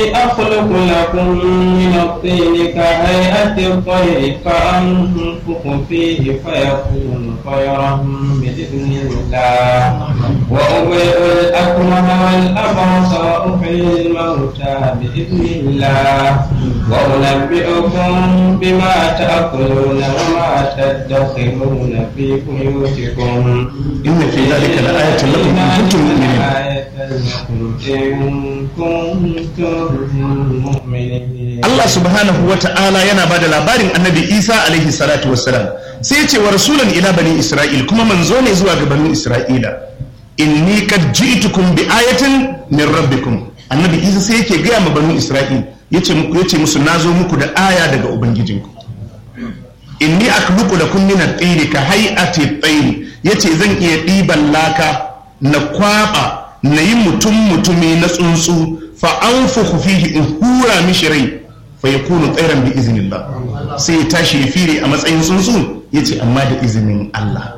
أخلق لكم من الطين كهيئة الطير فأنفخ فيه فيكون طيرا بإذن الله وأبرئ الأكمه والأبرص وأحيي الموتى بإذن الله وأنبئكم بما تأكلون وما تدخرون في بيوتكم إن في ذلك لآية لكم إن كنتم مؤمنين إن كنتم مؤمنين Allah subhanahu wa ta'ala yana ba da labarin annabi Isa alaihi salatu wassalam sai ya ce wa rasulan ila bani Isra'il kuma manzo ne zuwa ga bani Isra'ila inni qad ji'tukum bi ayatin min rabbikum annabi Isa sai yake gaya ma bani Isra'il yace muku yace musu nazo muku da aya daga ubangijinku inni akhluqu lakum min at-tayri ka hay'ati at-tayr yace zan iya ɗiban laka na kwaba na yi mutum mutumi na tsuntsu fa anfukhu fihi in hura mishi rai fa yakunu tsairan bi iznillah sai ya tashi ya fire a matsayin tsuntsu yace amma da izinin Allah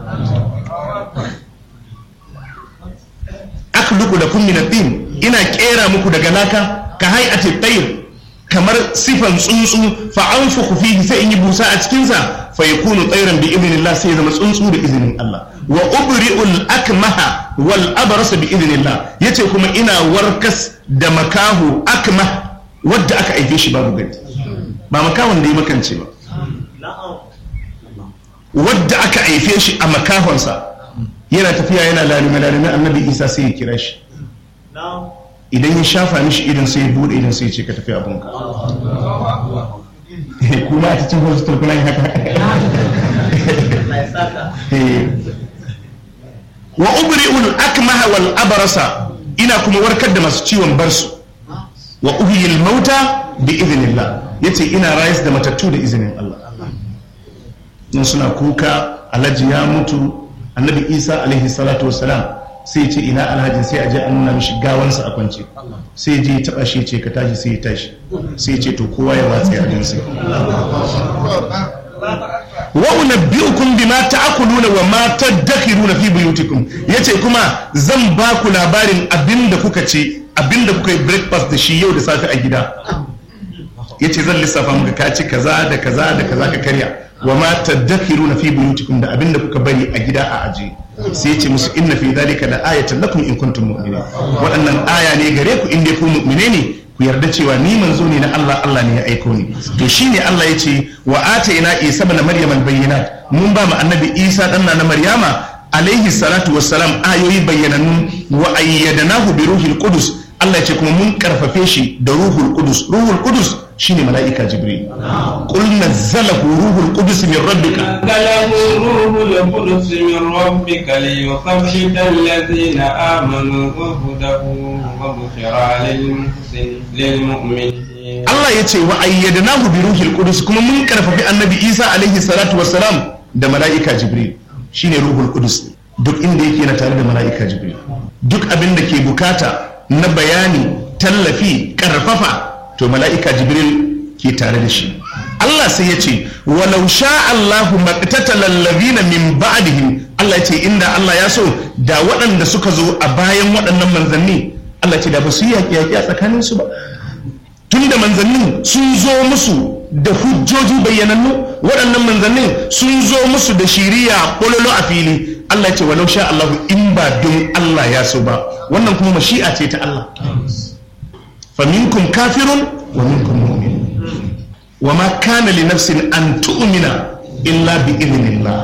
akhluqu lakum min at-tin ina kera muku daga laka ka hay'ati at-tayr kamar sifan tsuntsu fa anfukhu fihi sai in yi busa a cikin sa fa yakunu tsairan bi idnillah sai ya zama tsuntsu da izinin Allah wa ubri'ul akmaha wal abrasa bi idnillah yace kuma ina warkas da makahu akmah wadda aka aike shi babu gani ba makahon da ya makance ba wadda aka aife shi a makahonsa yana tafiya yana lalime lalime annabi isa sai ya kira shi idan ya shafa mishi idan sai ya bude idan sai ya ce ka tafi abunka kuma a cikin hospital kuna yin haka wa ubri'ul akmaha wal abrasa ina kuma warkar da masu ciwon barsu wa uhyil mauta bi idhnillah yace ina rayas da matattu da izinin Allah in suna kuka alhaji ya mutu annabi isa alaihi salatu wassalam sai ce ina alhaji sai a je a nuna mishi gawansa a kwance sai je ya taba shi ce ka tashi sai ya tashi sai ce to kowa ya watsa yadin sai wa unabbi'ukum bima ta'kuluna wa ma tadakhiruna fi buyutikum yace kuma zan ba ku labarin abinda kuka ce abinda kuka yi breakfast da shi yau da safe a gida yace zan lissafa muka ka ci kaza da kaza da kaza ka karya wa ma tadakhiruna fi buyutikum da abinda kuka bari a gida a aje sai yace musu inna fi dhalika la ayatan lakum in kuntum mu'minin waɗannan aya ne gare ku in dai ku mu'mine ne ku yarda cewa ni manzo ne na Allah Allah ne ya aiko ni to shine Allah ya ce wa ataina isa ibn maryam al-bayyinat mun ba mu annabi isa dan na maryama alaihi salatu wassalam ayoyi bayyanannu wa ayyadnahu bi ruhil qudus Allah ya ce kuma mun karfafe shi da ruhul qudus ruhul qudus shine mala'ika jibril qul nazzalahu ruhul qudus min rabbika نزله روح القدس من ربك ليثبت الذين آمنوا وهدى وبشرى للمحسن- للمؤمنين Allah ya ce wa ayyadnahu bi ruhil qudus kuma mun karfafi annabi Isa alaihi salatu wassalam da mala'ika Jibril shine ruhul qudus duk inda yake na tare da mala'ika Jibril duk abin da ke bukata na bayani tallafi karfafa to mala'ika Jibril ke tare da shi Allah sai ya ce walau sha Allahu maqtatala allazina min ba'dihim Allah ya ce inda Allah ya so da waɗanda suka zo a bayan waɗannan manzanni Allah ya ce da ba su yi yaƙi-yaƙi a tsakaninsu ba tun da manzannin sun zo musu da hujjoji bayyanannu waɗannan manzannin sun zo musu da shiriya ƙololo a fili Allah ya ce walau sha Allah in ba don Allah ya so ba wannan kuma mashi'a ce ta Allah fa minkum kafirun wa minkum mu'min wa ma kana li nafsin an tu'mina illa bi idhnillah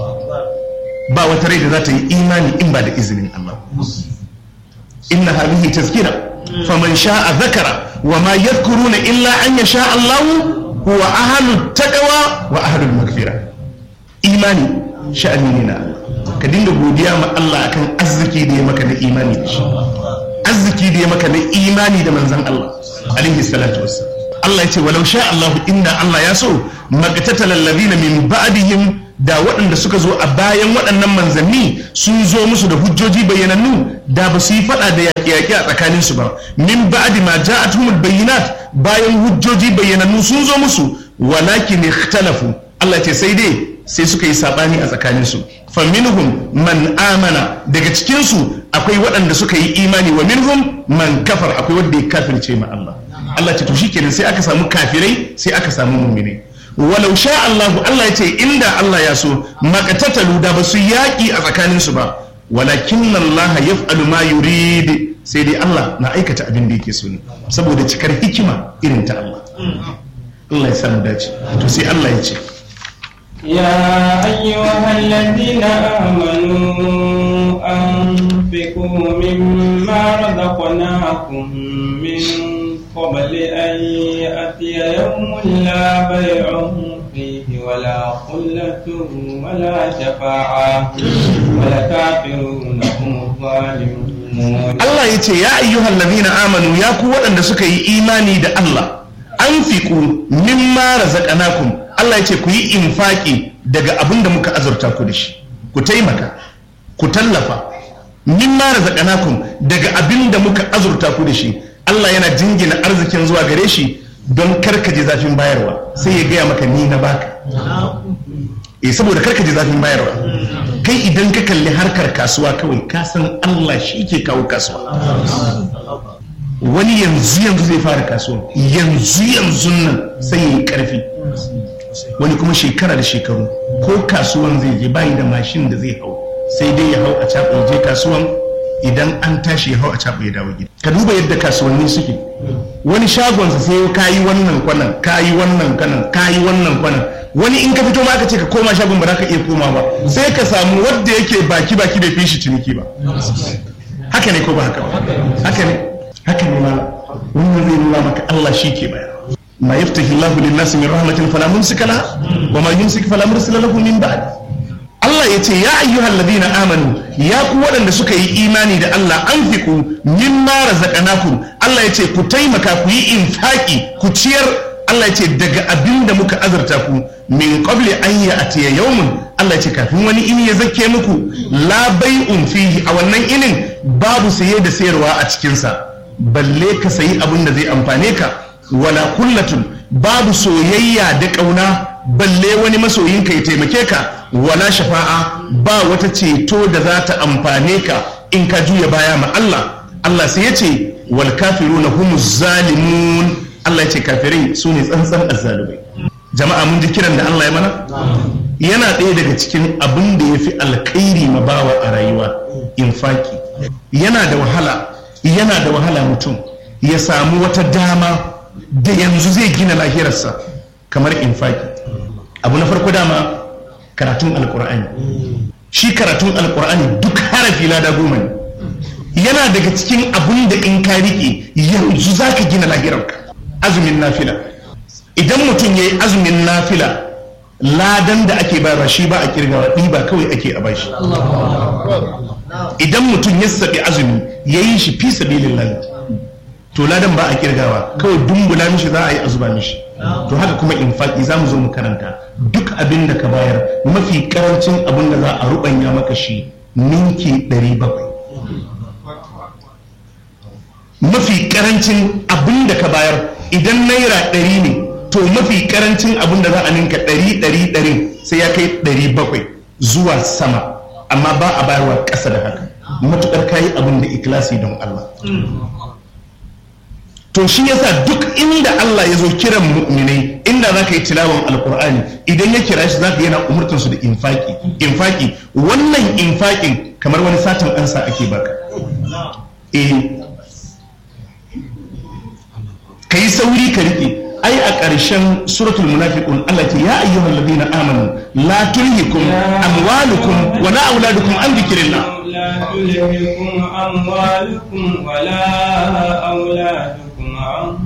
ba wata rai da za ta yi imani in ba da izinin Allah inna hadhihi tazkira faman sha'a dhakara wa ma yadhkuruna illa an yasha Allah huwa ahlut taqwa wa ahlul maghfira imani sha'ani ne na Allah ka dinga godiya ma Allah akan arziki da ya maka na imani da shi arziki da ya maka na imani da manzon Allah alaihi salatu wassalam Allah ya ce walau sha Allah inda Allah ya so maqtatal ladina min ba'dihim da waɗanda suka zo a bayan waɗannan manzanni sun zo musu da hujjoji bayyanannu da ba su yi faɗa da yaƙi-yaƙi a tsakaninsu ba min ba'di ma ja'atuhumul bayyinat bayan hujjoji bayyanannu sun zo musu walakin ikhtalafu Allah ce sai dai sai suka yi sabani a tsakaninsu fa minhum man amana daga cikinsu akwai waɗanda suka yi imani wa minhum man kafar akwai wanda ya kafirce ma Allah Allah ce to shikenan sai aka samu kafirai sai aka samu mu'minai walau sha Allah Allah ya ce inda Allah ya so makatatalu da ba su yaƙi a tsakanin su ba walakin Allah yaf'alu ma yurid sai dai Allah na aikata abin da yake so ne saboda cikar hikima irin ta Allah Allah ya samu dace to sai Allah ya ce يا أيها الذين آمنوا أنفقوا مما رزقناكم من قبل أن يأتي يوم لا بيع فيه ولا خلة ولا شفاعة ولكافرون هم الظالمون Allah ya ce ya ayyuhal ladina amanu ya ku waɗanda suka yi imani da Allah anfiqu mimma razaqnakum Allah ya ce ku yi infaki daga abin da muka azurta ku da shi ku taimaka ku tallafa mimma razaqnakum daga abin da muka azurta ku da shi Allah yana jingina arzikin zuwa gare shi don karkaje zafin bayarwa sai ya gaya maka ni na baka eh saboda karkaje zafin bayarwa kai idan ka kalli harkar kasuwa kawai ka san Allah shi ke kawo kasuwa wani yanzu yanzu zai fara kasuwa yanzu yanzu nan sai ya yi karfi wani kuma shekara da shekaru ko kasuwan zai je bayi da mashin da zai hau sai dai ya hau a caɓa je kasuwan idan an tashi ya hau a caɓa ya dawo gida ka duba yadda kasuwanni suke wani shagonsa sai ka yi wannan kwanan ka yi wannan kwanan ka yi wannan kwanan wani in ka fito ma aka ce ka koma shagon ba za ka iya koma ba sai ka samu wadda yake baki baki bai fi shi ciniki ba haka ne ko ba haka ba haka ne haka ne ma wannan zai nuna maka Allah shi ke bayar ما يفتح الله للناس من رحمة فلا ممسك لها وما يمسك فلا مرسل له من بعد Allah ya ce ya ayyuhal ladina amanu ya ku waɗanda suka yi imani da Allah an fiku mimma razaqnakum Allah ya ce ku taimaka ku yi infaki ku ciyar Allah ya ce daga abin da muka azurta ku min qabli an ya'tiya yawmun Allah ya ce kafin wani ini ya zake muku la bai'un fihi a wannan inin babu saye da sayarwa a cikin sa balle ka sayi abin da zai amfane ka wala kullatun babu soyayya da ƙauna balle wani masoyinka ya taimake ka wala shafa'a ba wata ceto da za ta amfane ka in ka juya baya ma Allah Allah sai ya ce wal kafiruna humuz zalimun Allah ya ce kafirai su ne tsantsan azzalumai jama'a mun ji kiran da Allah ya mana yana ɗaya daga cikin abin da ya fi alkhairi ma bawa a rayuwa infaki yana da wahala yana da wahala mutum ya samu wata dama da yanzu zai gina lahirarsa kamar infaki abu na farko dama karatun alkur'ani shi karatun alkur'ani duk harafi lada goma ne yana daga cikin abun da in ka rike yanzu za ka gina lahirarka azumin nafila idan mutum ya yi azumin nafila ladan da ake bayarwa shi ba a kirgawa ɗiba kawai ake a bashi idan mutum ya saɓi azumi ya yi shi fi sabilin to ladan ba a kirgawa kawai dumbula mishi za a yi a zuba mishi to haka kuma infaki za mu zo mu karanta duk abin da ka bayar mafi karancin abin da za a rubanya maka shi ninki 700 mafi karancin abin da ka bayar idan naira 100 ne to mafi karancin abin da za a ninka 100 100 100 sai ya kai 700 zuwa sama amma ba a bayarwa ƙasa da haka matukar kayi abin da ikilasi don Allah to shi yasa duk inda Allah ya zo kiran mu'minai inda za ka yi tilawan alkur'ani idan ya kira shi za ka yana umurtar su da infaki infaki wannan infakin kamar wani satin ansa ake baka eh ka yi sauri ka rike ai a ƙarshen suratul munafiqun Allah ce ya ayyuhal ladina amanu la tulhikum amwalukum wa la auladukum an dhikrillah لا تلهكم أموالكم ولا أولادكم عن